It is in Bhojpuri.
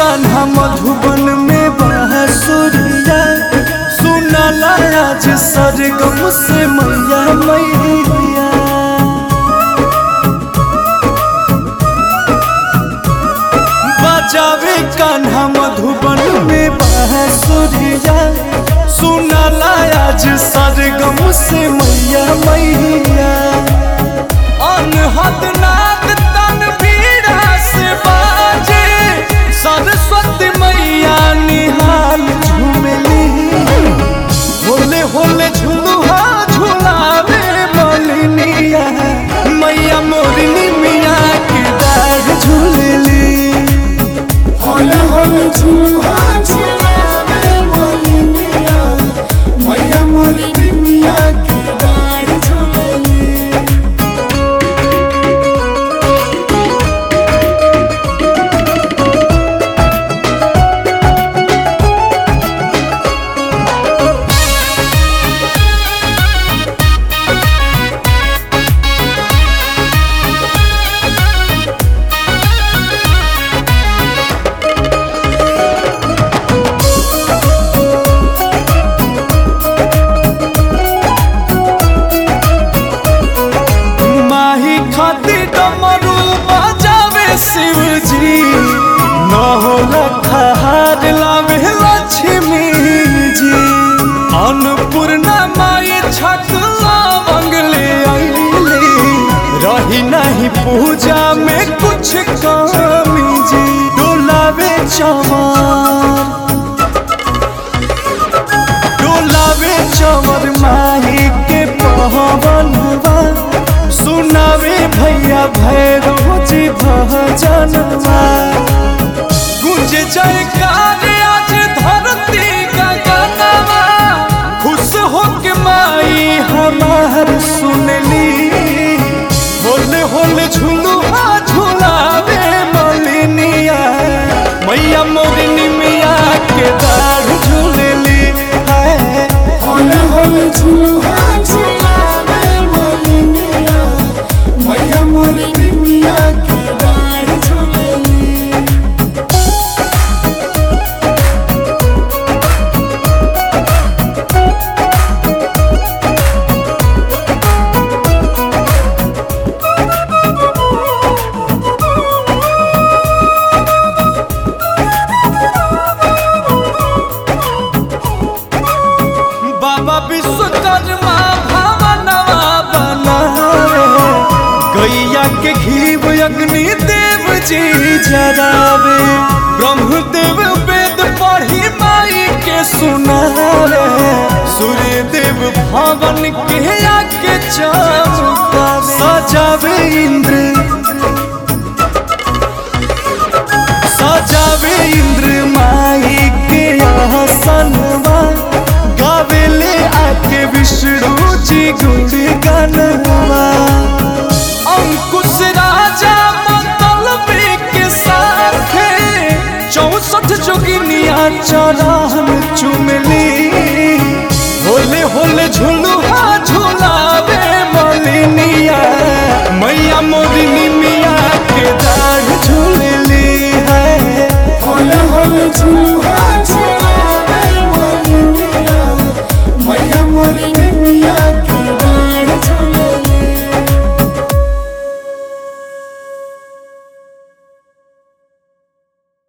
कान्हा मधुबन में बांसुरिया सुनला आज सरगम से मैया मैया बजावे कान्हा मधुबन में बांसुरिया सुनला आज सरगम से मैया मैया अनहद नाद तनवीरा से बाजे सरस्वती मैया निहाल झूमली होले होले झुलुहा झुलावे मलिनिया मैया मोरनी मिया के दाढ़ झूलली होले होले झूला झूलावे मोलिनिया मैया मोरी मिया के डार झूलेली माही खाती डमरू बजावे शिवजी न होला खहार लावे लक्ष्मी जी अन्नपूर्णा माई छकला मंगले आईली रही नहीं पूजा में कुछ कमी जी डोलावे चमार डोलावे चमर माही के पवनवा सुनावे भैया भैरव जी भजनवा गुंज जयकार आज धरती गगनवा खुश हो के माई हमार सुनली होले होले झुलुआ झुलावे मलिनिया मैया मोरनी मिया के दाढ़ झूलली है होले होले झूला झूलावे मोलिनिया मैया मोरी मिया के डार झूलेली बाबा विश्वकर्मा भवनवा बनावे गैया के घीव अग्नि देव जी जरावे ब्रह्मदेव वेद पढ़ी माई के सुनावे सूर्य देव भवन के आके चमकावे सजावे इंद्र सजावे इंद्र माई के आसनवा गावेले आके विष्णु जी गुण गनवा अंकुश राजा मतलबी के साथे चौसठ जोगिनिया चरण चुमली